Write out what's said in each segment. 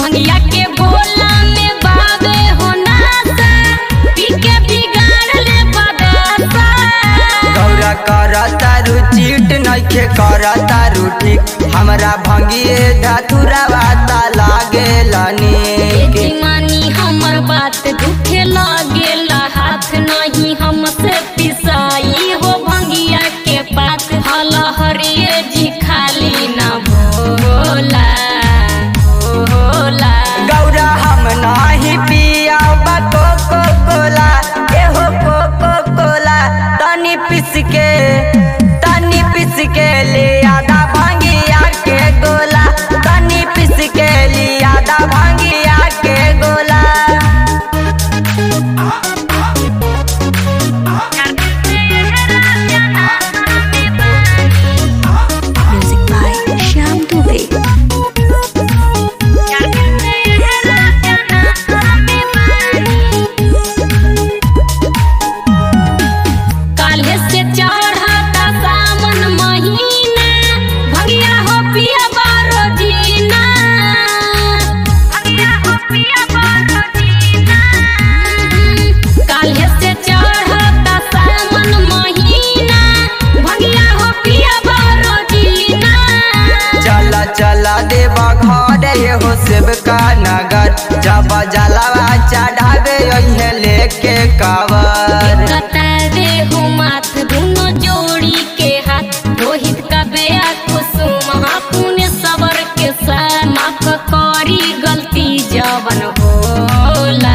भंगिया के गोला में बाबे हो नासा पी के बिगाड़ ले बदासा गौरा कर तारू चीट नइखे कर तारू ठीक हमरा भंगिए धतुरा वाता लागे नीक मानी हमर बात दुखे लागेला हाथ नहीं हमसे पिसाई हो भंगिया के पात हल हरिये जी खाली ना भोला भोला गौरा हम नाही पिया कोको कोला एहो कोको कोला तनी पिस के तनी पिस के ले आधा भांगिया के गोला तनी पिस के ले आधा भांगिया के गोला Music by Shyam Dubey. काल्हे से चढ़ता सावन महीना भगिया हो पिया बारो जीना भगिया हो पिया बारो जीना काल्हे से चढ़ता सावन महीना भगिया हो पिया बारो जीना चला चला देवा घर हो सेवका नगर जब जलावा चढ़ावे अहे लेके कावर कतारे हो माथ दुनो जोड़ी के हाथ रोहित का बेया कुसुम पुण्य सबर के साथ माफ करी गलती जवन होला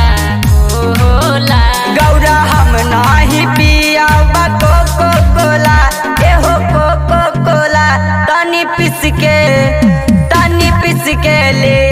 होला गौरा हम नाही पिया कोको कोला एहो कोको कोला तनी पिस के तनी पिस के ले